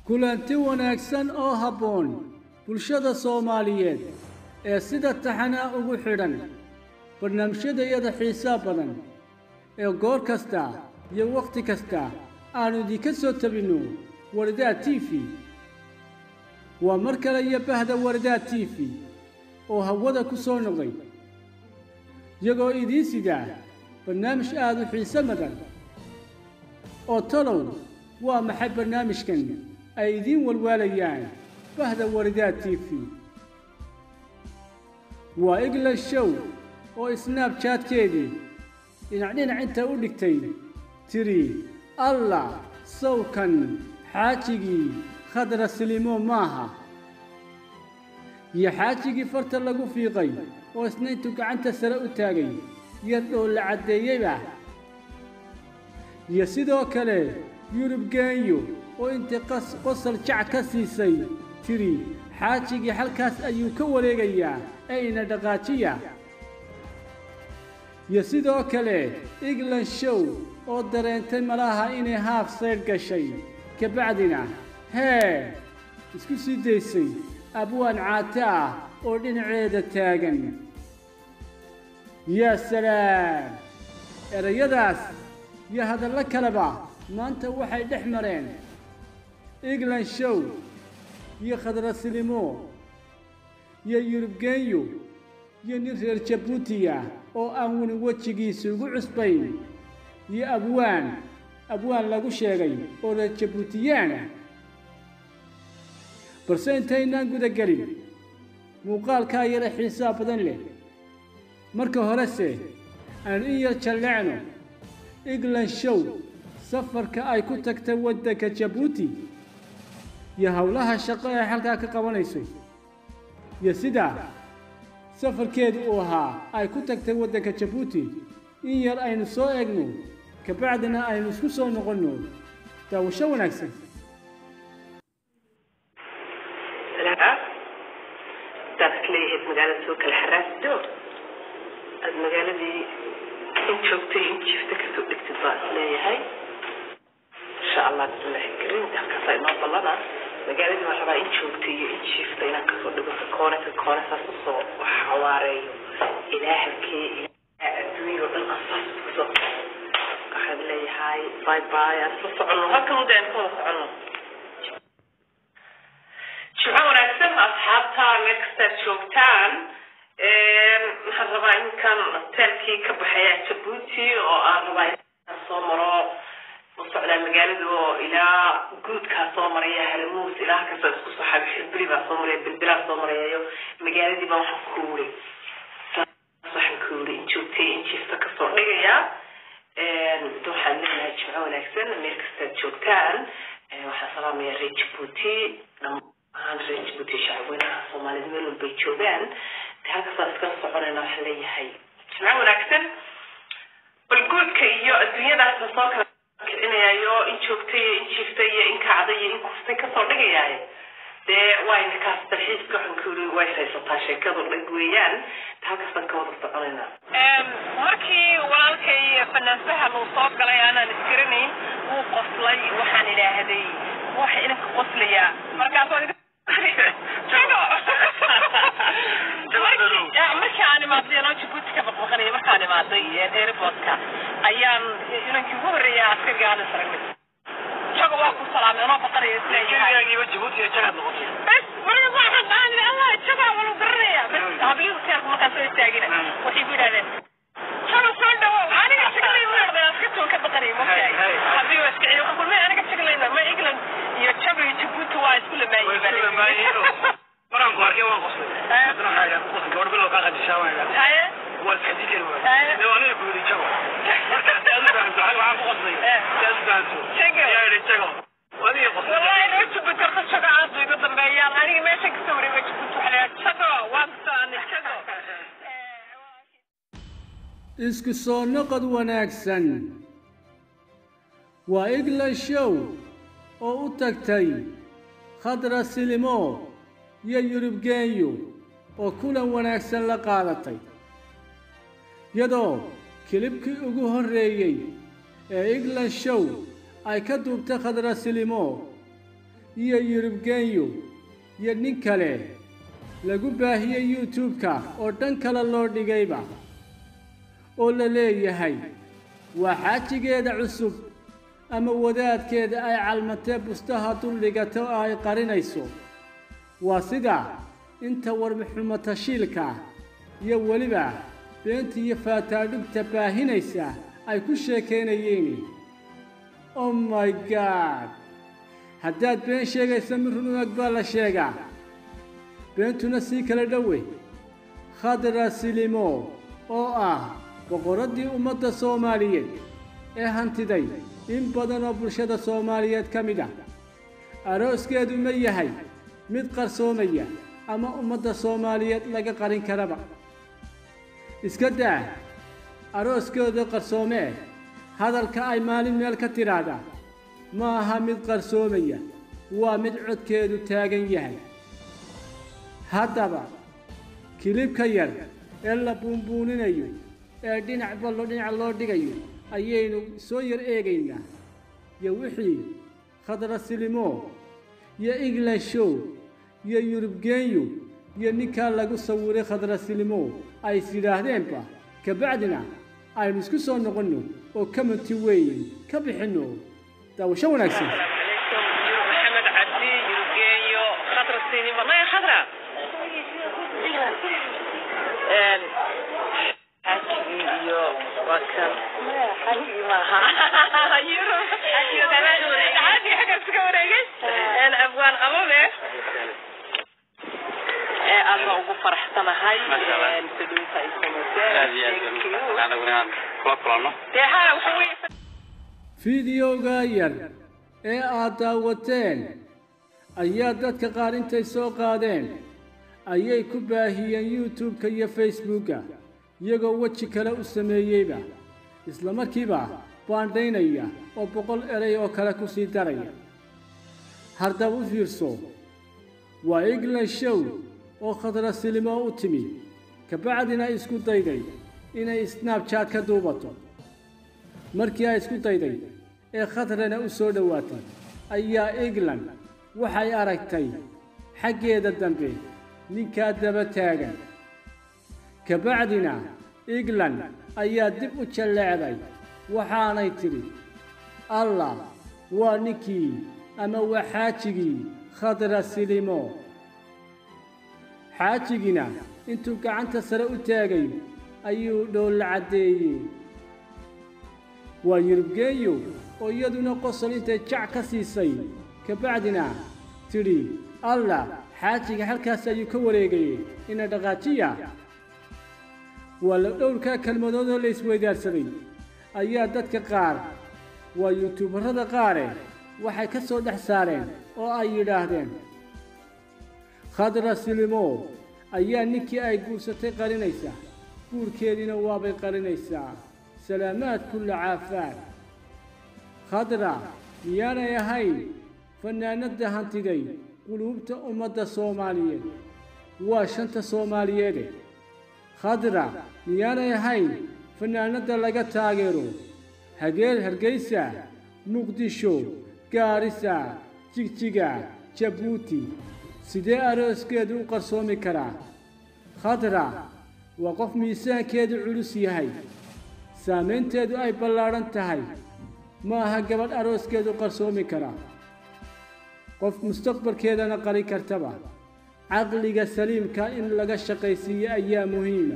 kulanti wanaagsan oo habboon bulshada soomaaliyeed ee sida taxanaa ugu xidhan barnaamijyadayada xiisaa badan ee goor kasta iyo wakhti kasta aannu idinka soo tabinno wardaad t v waa mar kale iyo bahda wardaad t v oo hawada ku soo noqday iyagoo idiin sidaa barnaamij aad u xiise madan oo talow waa maxay barnaamijkan ay idiin walwaalayaan bahda wardaad t v waa england show oo isnaabjaadkeedii dhinac dhinac inta u dhigtay tiri allah sawkan xaajigii khadra silimo maaha iyo xaajigii farta lagu fiiqay oo isna intuu gacanta sare u taagay yar dhoo la caddeeyeyba iyo sidoo kale yurub geenyo oo intay qosol jac ka siisay tiri xaajigii halkaas ayuu ka wareegayaa ee ina dhaqaajiya iyo sidoo kale england show oo dareentay malaha inay haaf saydh gashay kabacdina hee isku sii daysay abwaan caate ah oo dhinaceeda taagan yaa salaam erayadaas iyo hadallo kaleba maanta waxay dhex mareen england show iyo khadrasilimo iyo yurubgenyo iyo nin reer jabuutiya oo aan weli wejigiisa ugu cusbayn iyo abwaan abwaan lagu sheegay oo reer jabuutiyaana balse intaynaan guda gelin muuqaalkaa yara xiisaa badan leh marka horese aanu in yar jallecno england show safarka ay ku tagtay waddanka jabuuti iyo howlaha shaqo ee halkaa ka qabanayso iyo sidaa safarkeedu uu ahaa ay ku tagtay waddanka jabuuti in yar aynu soo eegno kabacdina aynu isku soo noqonno daawasho wanaagsan hadaad leeyahayd magaalada soo kala xaraasido aada magaaladii in joogtay in jiifta kasoo dhigtid baa is leeyahay insha allah bismillahi karim halkaasa inoo ballana magaaladii baa rabaa in joogtay iyo in jiifta inaan kasoo dhigo ka koone ka koone saas usoo xawaareeyo ilaa halkee ilaa adduunya oo dhan aan saas kusoo waxaan leeyahay bye bye aan isla soconno halkan uda aan ka wada soconno jimco wanaagsan asxaabta meel kastaad joogtaan waxaan rabaa inkan hoteelkii ka baxaya jabuuti oo aan rabaa inaan soo maro u socdaa magaalada oo ilaa guudkaa soo maraya haramuus ilaa halkaas isku soo xabixibili baa soo maraya bilbilaa soo marayayo magaaladii baa waxaan ku wuri waxaan ku wuri in joogtay in jiifta kasoo dhigaya waxaan leeyahay jimco wanaagsan meel kastaad joogtaan waxaan salaamaya reer jabuuti ahaan reer jabuuti shacabweynaha soomaalida meel walbay joogaan halkaasaan iskala soconayna waxaan leeyahay jimco wanaagsan bal guudka iyo adduunyadaas la soo kala kicinayayo in joogtay iyo in jiiftay iyo in kacday iyo in kuftay kasoo dhigayaaye dee wayna kaas dalxiiska waxaan ku yiri way haysataa sheekadu dhag weeyaan halkaasaan ka wada soconaynaa markii walaalkay fanaansahan uu soo galay aanaan isgaranayn wuu qoslay waxaan idhaahday waxa idinka qoslayaa markaas markii aan imaaday anoo jabuuti ka baqbaqanaya markaan imaaday airportka ayaan inankii ugu horreeya askariga aan isragnay jago waa ku salaamay anoo baqanaya isleeyahay bes marka waxaan dhahanay allah jagaa walu garanaya bes hablihii hoteelka markaan soo istaagina waxay ku yidhahdeen jago soo dhawow aniga jagalay u noqday aska toon ka baqanaya mogtahay hablihii waa iska celiy waxaan kulmay aniga jagalayna ma england iyo jago iyo jabuuti waa isku lamaayey maraan ku arkay waan qoslay haddana waxaa idhaha qosl gabadh bilow kaa qadishaa waan idhaha haye waa iska diidan waay dee waa aniga ku yidhi jago marka si aad u fahamto waxaan ku qoslay si aad u fahamto Jago. yaa idhi jago waa adiga qoslay والله لو جبت رخص شقة عاد يقدم بيان أنا ما شك سوري ما جبت عليها شقة وابستاني شقة isku soo noqod wanaagsan waa england show oo u tagtay khadra silimo iyo yurub geenyo oo kulan wanaagsan la qaadatay iyadoo kilibkii ugu horreeyey ee england show ay ka duubtay khadra silimo iyo yurubgenyo iyo nin kale lagu baahiyey youtube-ka oo dhan kale loo dhigayba oo la leeyahay waa xaajigeeda cusub ama wadaadkeeda ay calmatee bustaha duldhigato oo ay qarinayso waa sida inta warmaxumo tashiilka iyo weliba beenta iyo faataadhugta baahinaysa ay ku sheekaynayeen oh my god haddaad been sheegaysa mid run u eg baa la sheegaa beentuna sii kala dhowe khadra silimo oo ah boqoraddii ummadda soomaaliyeed ee hantiday in badan oo bulshada soomaaliyeed ka mid ah arooskeedu ma yahay mid qarsoomaya ama ummadda soomaaliyeed laga qarin karaba iska daa arooskeedu qarsoomee hadalka ay maalin meel ka tidhaahda ma aha mid qarsoomaya waa mid codkeedu taagan yahay haddaba kilibka yar ee la buunbuuninayo ee dhinac ballo dhinac loo dhigayo ayaynu soo yar eegaynaa iyo wixii khadra silimo iyo england show iyo yurubgenyo iyo ninkaa lagu sawiray khadra silimo ay is yidhaahdeenba kabacdina aynu isku soo noqonno oo commenti weyn ka bixinno daawasho wanaagsan maxamed cabdi yurgenyo khadra sinima maya khadra xaajigii iyo waa kan xaajigii maaha xaajigii xaggaas ka wareegay abwaan qababe aad baa ugu faraxsanahay saduunta ay samayseen dee ha waxa weye fideoga yar ee aad daawateen ayaa dadka qaar intay soo qaadeen ayay ku baahiyeen youtube-ka iyo facebooka iyagoo weji kale u sameeyeyba isla markiiba baandhaynaya oo boqol eray oo kale ku sii daraya haddaba u fiirso waa england show oo khadra silimo u timi kabacdina isku dayday inay snabchat ka duubato markii ay isku dayday ee khadrana u soo dhowaatay ayaa england waxay aragtay xaggeeda dambe ninkaa daba taagan kabacdina england ayaa dib u jalleecday waxaanay tidhi allah waa ninkii ama waa xaajigii khadra silimo xaajigina intuu gacanta sare u taagay ayuu dhoolla caddeeyey waa yurubgeeyo oo iyaduna qosol intay jac ka siisay kabacdina tidhi allah xaajiga halkaas ayuu ka wareegayey ina dhaqaajiya waa la dhowrkaa kelmadoodoo la isweydaarsaday ayaa dadka qaar waa yuutuubarrada qaare waxay ka soo dhex saareen oo ay yidhaahdeen khadra silimo ayaa ninkii ay guursatay qarinaysaa guurkeediina waabay qarinaysaa salaamaad kulla caafaad khadra miyaanay ahayn fannaanadda hantiday quluubta ummadda soomaaliyeed waa shanta soomaaliyeede khadra miyaanay ahayn fannaanadda laga taageero hageer hargaysa muqdisho gaarisa jigjiga jabuuti sidee arooskeedu u qarsoomi karaa khadra waa qof miisaankeedu culus yahay saamaynteedu ay ballaadhan tahay ma aha gabadh arooskeedu qarsoomi karaa qof mustaqbalkeedana qarin kartaba caqliga saliimka in laga shaqaysiiyo ayaa muhiima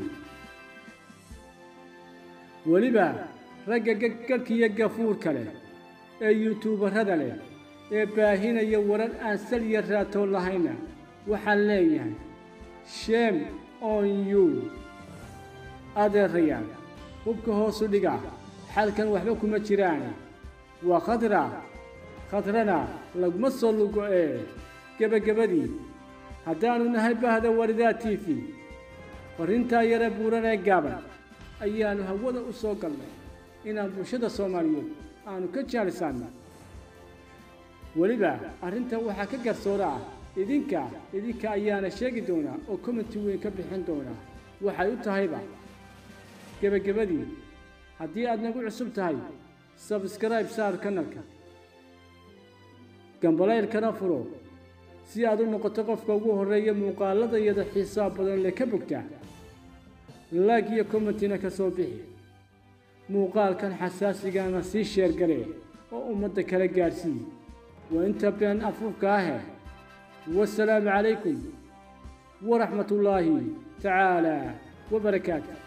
weliba ragga garhkiyo gafuurka leh ee yuutuubarrada leh ee baahinaya warar aan sal iyo raatoon lahayna waxaan leeyahay shame on you adeerayaal hubka hoosu dhiga xalkan waxba kuma jiraane waa khadra khadrana laguma soo lugo-ee gebagabadii haddaannu nahay bahda waridaa t v farrintaa yare buuran ee gaaban ayaannu hawada u soo galnay inaan bulshada soomaaliyeed aanu ka jaalisaanno weliba arrintan waxaa ka garsoora ah idinka idinka ayaana sheegi doonaa oo commenti weyn ka bixin doonaa waxay u tahayba gebagabadii haddii aad nagu cusub tahay sabskribe saar kanalka gambalaylkana furo si aad u noqoto qofka ugu horreeya muuqaalada iyada xiisaab badan le ka bogta laag iyo commentina ka soo bixi muuqaalkan xasaasigana sii sheergale oo ummadda kala gaadhsii waa inta been afuufka ahe wasalaamu calaykum waraxmat ullaahi tacaala wabarakaatu